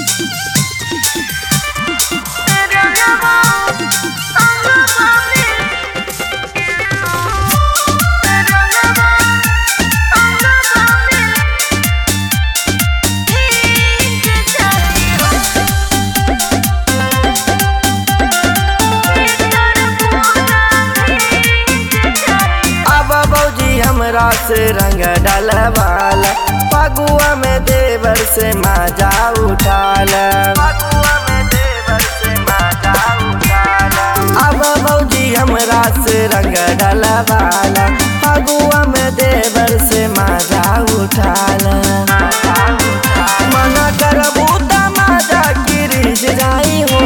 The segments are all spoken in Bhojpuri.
अब बौजी हमरा से रंग डलवाला पगुआ में देवर से माजा उठाला पगुआ में देवर से माजा उठाला अब बौजी हमरा से रंग डलवाला पगुआ में देवर से माजा उठाला मना करबू त माजा गिरिज जाई हो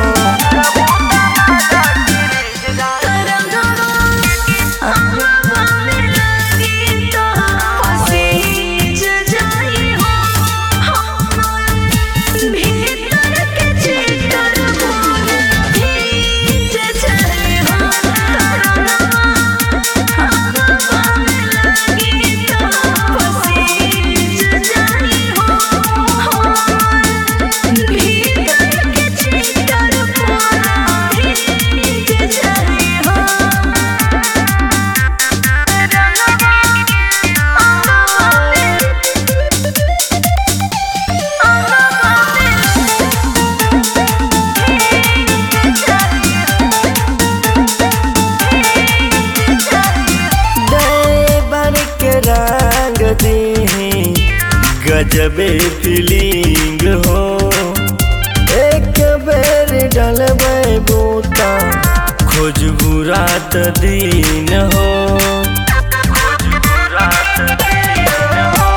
देवर के रंग दी गजबे फीलिंग हो एक बेर डलबै बूता खोजबू रात दिन हो खोजबू रात दिन हो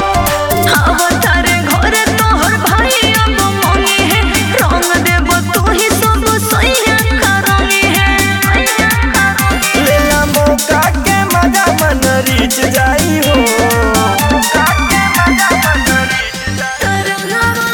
लेला मौका के मजा मन रीच जाई हो मौका के मजा मन रीच जाई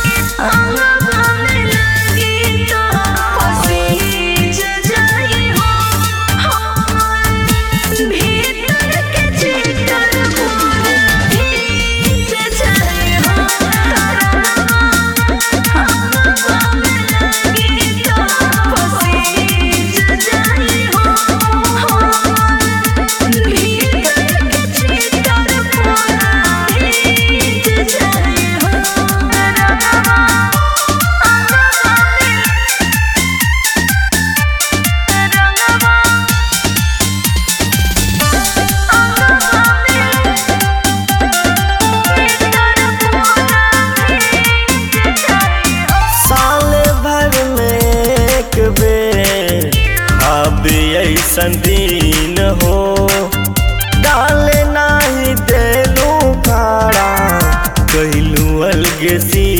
साल भर में एक बेर अब ऐसन दिन हो डाले नाही देलू खाड़ा कहलू अलगे सी